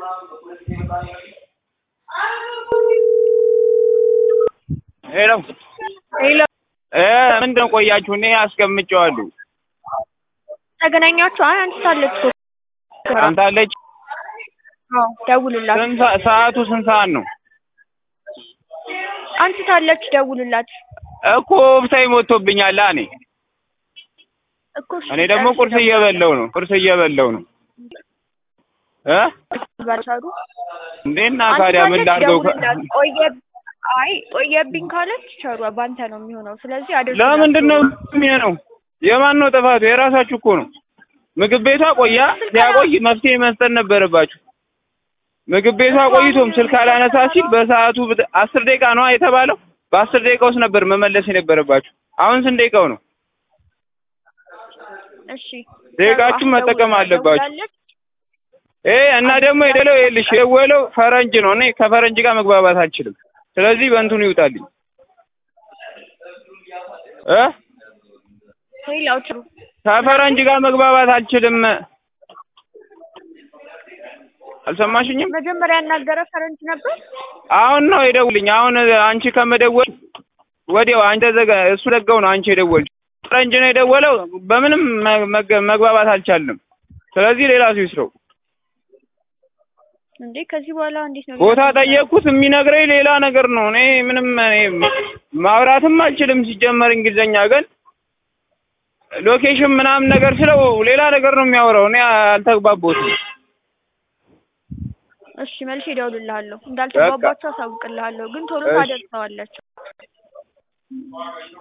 ሄሎ ሄሎ እ ምንድን ነው ቆያችሁ? እኔ አስቀምጬዋለሁ። ተገናኛችሁ? አይ አንስታለች እኮ አንተ አለች። አዎ ደውልላት። ስንት ሰ- ሰዓቱ ስንት ሰዓት ነው? አንስታለች፣ ደውልላት እኮ ብታይ ሞቶብኛል። እኔ እኮ እሺ፣ እኔ ደግሞ ጨርሽ ቁርስ ደውል። እየበላሁ ነው። ቁርስ እየበላሁ ነው እ ባልቻሉ እንዴና ታዲያ ምን አንስታለች፣ ላድርገው? ደውልላት። ቆየ አይ ቆየብኝ ካለች ቸሯ ባንተ ነው የሚሆነው። ስለዚህ አድርግ። ለምንድን ነው የሚሆነው? የማን ነው ጥፋቱ? የራሳችሁ እኮ ነው። ምግብ ቤቷ ቆያ ሲያቆይ መፍትሄ መስጠት ነበረባችሁ። ምግብ ቤቷ ቆይቶም ስልክ አላነሳ ሲል በሰዓቱ ብት- አስር ደቂቃ ነው የተባለው። በአስር ደቂቃ ውስጥ ነበር መመለስ የነበረባችሁ። አሁን ስንት ደቂቃው ነው? እሺ ደቂቃችሁን መጠቀም አለባችሁ። ደውላለች። እ እና ደግሞ የደለው ይኸውልሽ የደወለው ፈረንጅ ነው። እኔ ከፈረንጅ ጋር መግባባት አልችልም። ስለዚህ በእንትኑ ይውጣልኝ እ ሌላው ጥሩ ከፈረንጅ ጋር መግባባት አልችልም። አልሰማሽኝም? መጀመሪያ ያናገረ ፈረንጅ ነበር። አሁን ነው የደውልኝ። አሁን አንቺ ከመደወል ወዲያው አንተ ዘጋ እሱ ዘጋው ነው አንቺ የደወልሽ። ፈረንጅ ነው የደወለው። በምንም መ- መገ- መግባባት አልቻልንም። ስለዚህ ሌላ ሰው ይስረው። እንዴ ከዚህ በኋላ እንዴት ነው ቦታ ጠየቅኩት፣ የሚነግረኝ ሌላ ነገር ነው። እኔ ምንም እኔ ማውራትም አልችልም ሲጀመር እንግሊዘኛ ግን ሎኬሽን ምናምን ነገር ስለው ሌላ ነገር ነው የሚያወራው። እኔ አልተግባቦትም። እሺ መልሼ እደውልልሃለሁ። እንዳልተግባባችሁ አሳውቅልሃለሁ፣ ግን ቶሎ እሺ። ታደርሰዋለች።